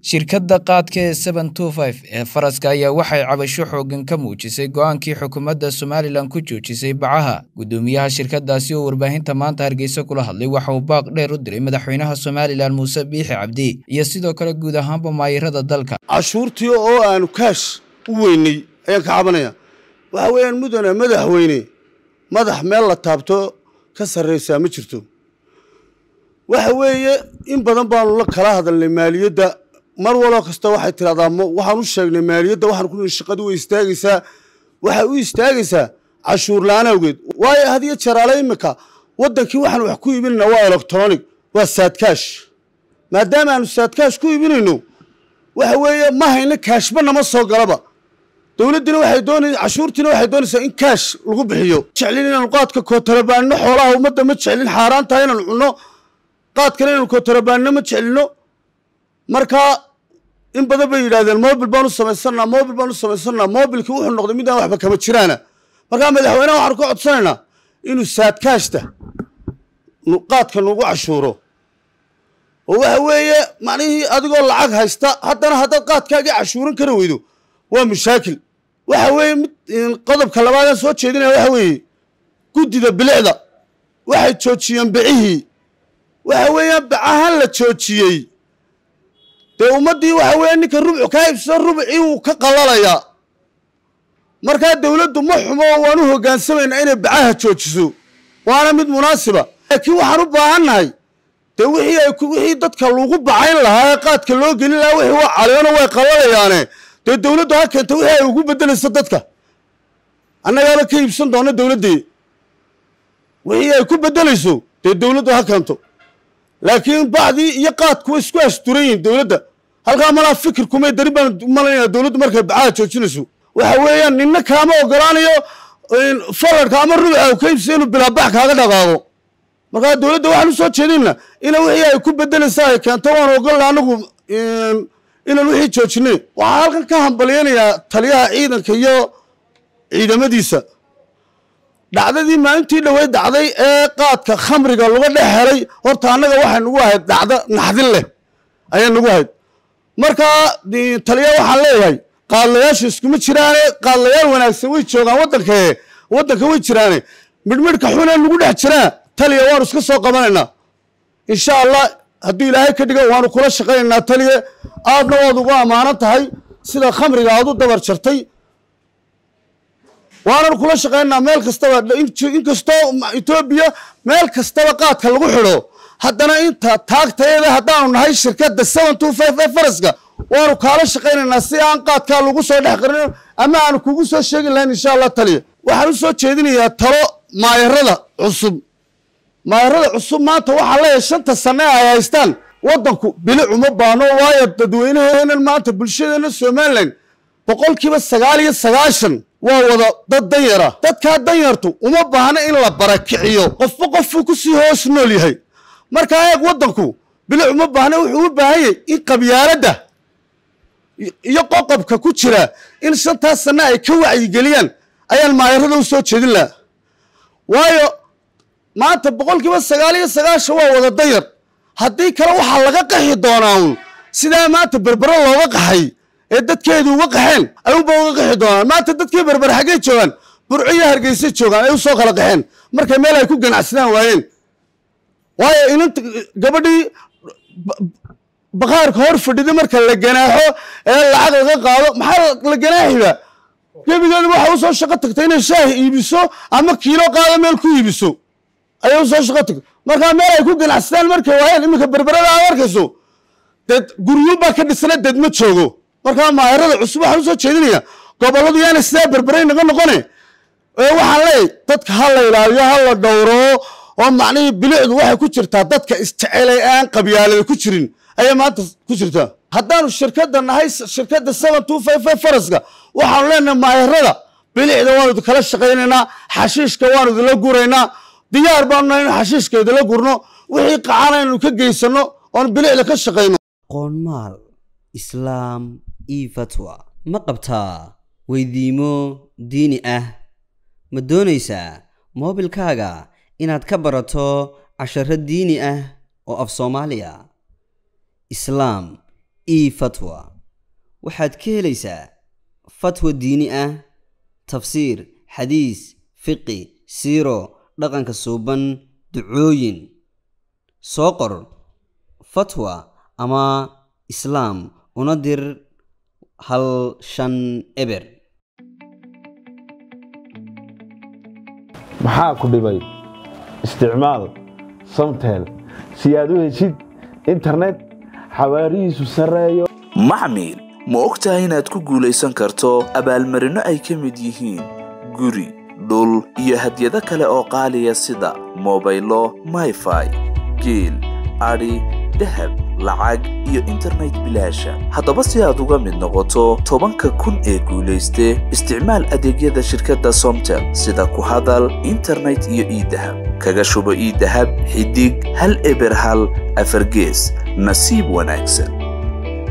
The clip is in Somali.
shirkadda qaadka ee seven two five ee faraska ayaa waxay cabasho xooggan ka muujisay go'aankii xukuumadda somalilan ku joojisay bacaha guddoomiyaha shirkaddaasi oo warbaahinta maanta hargeysa kula hadlay waxa uu baaq dheer u diray madaxweynaha somalilan muuse biixi cabdi iyo sidoo kale guud ahaanba maayirada dalka cashuurtii oo aanu kaash u weynay ayaan ka cabanaya waxa weeyaan mudane madaxweyne madax meel la taabto ka sarraysaa ma jirto waxa weeye in badan baanu la kala hadalnay maaliyadda mar waloo kasta waxay tidhahdaa waxaan u sheegnay maaliyadda waxaan ku nihi shaqadu way istaagaysaa waxay u istaagaysaa cashuur la-aan awgeed waayo hadiyo jaraale imika waddankii waxaan wax ku iibinayna waa electronic waa saadkaash maadaama aanu saadkaash ku iibinayno waxa weeye ma hayno kaashba nama soo galaba dowladdina waxay doonay cashuurtiina waxay doonaysaa in kaash lagu bixiyo jeclin inaanu qaadka kootarabaanno xoolaha ummadda ma jeclin xaaraan tahay inaanu cunno qaadkana inaanu kootarabaanno ma jeclino markaa in badan bay yidhahdeen mobil baan u samaysanaa mobil baan u samaysanaa mobilkii wuxuu noqday mid aan waxba kama jiraana markaa madaxweyneha waxaanu ka codsanaynaa inuu saadkaashta qaadka nagu cashuuro oo waxa weeye macnihii adigoo lacag haysta haddana haddaad qaadkaagii cashuuran kara weydo waa mushaakil waxa weeye mid qodobka labaadaan soo jeedinaya waxa weeye guddida bilicda waxay joojiyeen bicihii waxa weeyaan bacahan la joojiyey dee ummaddii waxa weeye ninka rubcu kaa ibsado rubcii wuu ka qalalayaa markaa dowladdu ma xumo oo waan u hogaansamaynaa inay bacaha joojiso waana mid munaasiba laakiin waxaan u baahannahay dee wixii ay wixii dadka lagu bacayn lahaa ee qaadka loo gelin lahaa wixii waa caleeno way qalalayaane dee dowladdu ha keenta wixii ay ugu beddelayso dadka annagaaba ka iibsan doona dowladdii wixii ay ku beddelayso dee dowladdu ha keento laakiin bacdii iyo qaadku way isku asturan yihiin dowladda halkaa malaa fikir kumay dari baan malaynayaa dowladdu markay bacaha joojinayso waxa weeyaan ninna kaama ogolaanayo faladka ama rubuca u ka iibsay inuu bilaabax kaaga dhaqaaqo markaa dowladda waxaan u soo jeedinna ina wixii ay ku beddelaysa ay keento waan ogolla anagu inaan wixii joojinay waxaan halkan ka hambalyaynayaa taliyaha ciidanka iyo ciidamadiisa dhacdadii maalintii dhoweyd dhacday ee qaadka khamriga laga dhex helay horta annaga waxay nagu ahayd dhacdo naxdin leh ayay nagu ahayd markaa taliya waxaan leeyahay qaadlayaashu iskuma jiraane qaadlayaal wanaagsan way joogaan waddankae waddanka way jiraane midhmidhka xunee nagu dhex jiraa taliya waanu iska soo qabanaynaa insha allah hadduu ilaahay ka dhigo waanu kula shaqaynaynaa taliye aadna waad ugu ammaanan tahay sida khamriga aad u dabar jartay waananu kula shaqaynaynaa meel kastaba inkastoo etoobiya meel kastaba qaadka lagu xidho haddana inta taagtayada haddaanu nahay shirkadda seven two five ee faraska waanu kaala shaqaynaynaa si aan qaadkaa lagu soo dhex qarin ama aanu kugu soo sheegi lahayn insha allah taliya waxaan u soo jeedinayaa talo maayarada cusub maayarada cusub maanta waxaa leeyahay shanta sane ay haystaan waddanku bilic uma baano waayo dadweynaheenan maanta bulshadeena somalilan boqolkiiba sagaal iyo sagaashan waa wada dad danyara dadkaa danyartu uma baahna in la barakiciyo qofba qofuu ku sii hoos nool yahay markaa eeg waddanku bilic uma baahna wuxuu u baahan yahay in qabyaaladda iyo qoqobka ku jira in shantaas sanne ay ka wacyigeliyaan ayaan maayarada u soo jeedin lahaa waayo maanta boqolkiiba sagaal iyo sagaashan waa wada danyar haddii kale waxaa laga qaxi doonaa uun sidaa maanta berbero looga qaxay ee dadkeedu uga qaxeen ayuunba uga qaxi doonaan maanta dadkii berber xaggey joogaan burco iyo hargeysay joogaan ay u soo kala qaxeen markay meel ay ku ganacsadaan waayeen waayo inanta gabadhii bakhaarka hor fadhida marka la ganaaxo ee lacag laga qaado maxaa la ganaaxiba gebigeedu waxa u soo shaqo tagtay inay shaah iibiso ama kiilo qaado meel ku iibiso ayay u soo shaqo tagtay markaa meel ay ku ganacsadaan markay waayeen iminka berberada aad arkayso dad guryo baa ka dhisana dad ma joogo markaa maayarada cusub waxaan usoo jeedinaya gobolladu yaana sidaa berberay naga noqone ee waxaan leeyahy dadka ha la ilaaliyo ha la dhowro oo macnihii bilicdu waxay ku jirtaa dadka isjecelay aan qabyaalada ku jirin ayay maanta ku jirtaa haddaanu shirkadda nahay shirkadda seven two five five faraska waxaanu leenahay maayarada bilicda waanu idinkala shaqaynaynaa xashiishka waanu idinla guraynaa diyaar baanu nahay inu xashiishka idinla gurno wixii qacana inanu ka geysano oon bilicda ka shaqayno qoonmaal islaam io fatwa ma qabtaa weydiimo diini ah ma doonaysaa moobilkaaga inaad ka barato casharo diini ah oo af soomaaliya islaam e fatwa waxaad ka helaysaa fatwa diini ah tafsiir xadiis fiqi siiro dhaqanka suuban ducooyin soo qor fatwa ama islaam una dir hal shan eber maxaa ku dhibay isticmaal samtel si aad u heshid internet xawaarihiisu sarreeyo maxmil ma og tahay inaad ku guulaysan karto abaalmarinno ay ka mid yihiin guri dhul iyo hadyado kale oo qaaliya sida mobaylo mayfai geel adhi dahab lacag iyo internet bilaasha haddaba si aad uga mid noqoto tobanka kun ee guulayste isticmaal adeegyada shirkadda somtel sida ku hadal internet iyo iidahab kaga shubo iidahab xidig hal eber hal afargees nasiib wanaagsan